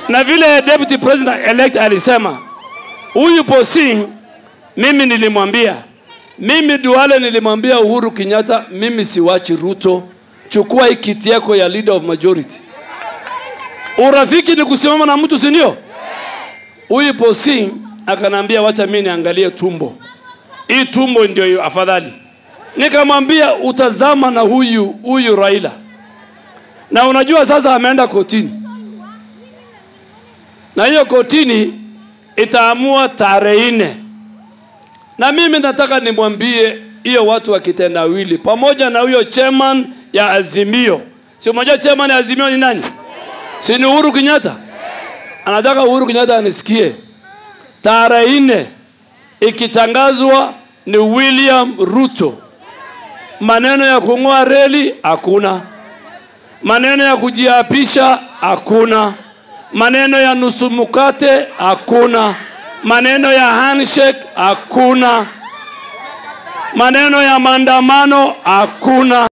na vile deputy president elect alisema huyu Posing, mimi nilimwambia, mimi Duale nilimwambia Uhuru Kenyatta, mimi siwachi Ruto, chukua hii kiti yako ya leader of majority. Urafiki ni kusimama na mtu, si ndio? Huyu Posing akanambia, wacha mimi niangalie tumbo, hii tumbo ndio afadhali. Nikamwambia utazama na huyu huyu Raila, na unajua sasa ameenda kotini na hiyo kotini itaamua tarehe nne, na mimi nataka nimwambie hiyo watu wa kitendawili pamoja na huyo chairman ya Azimio. Si unajua chairman ya Azimio ni nani? Si ni Uhuru Kenyatta? Anataka Uhuru Kenyatta anisikie, tarehe nne ikitangazwa ni William Ruto. Maneno ya kung'oa reli hakuna, maneno ya kujiapisha hakuna maneno ya nusu mkate hakuna, maneno ya handshake hakuna, maneno ya maandamano hakuna.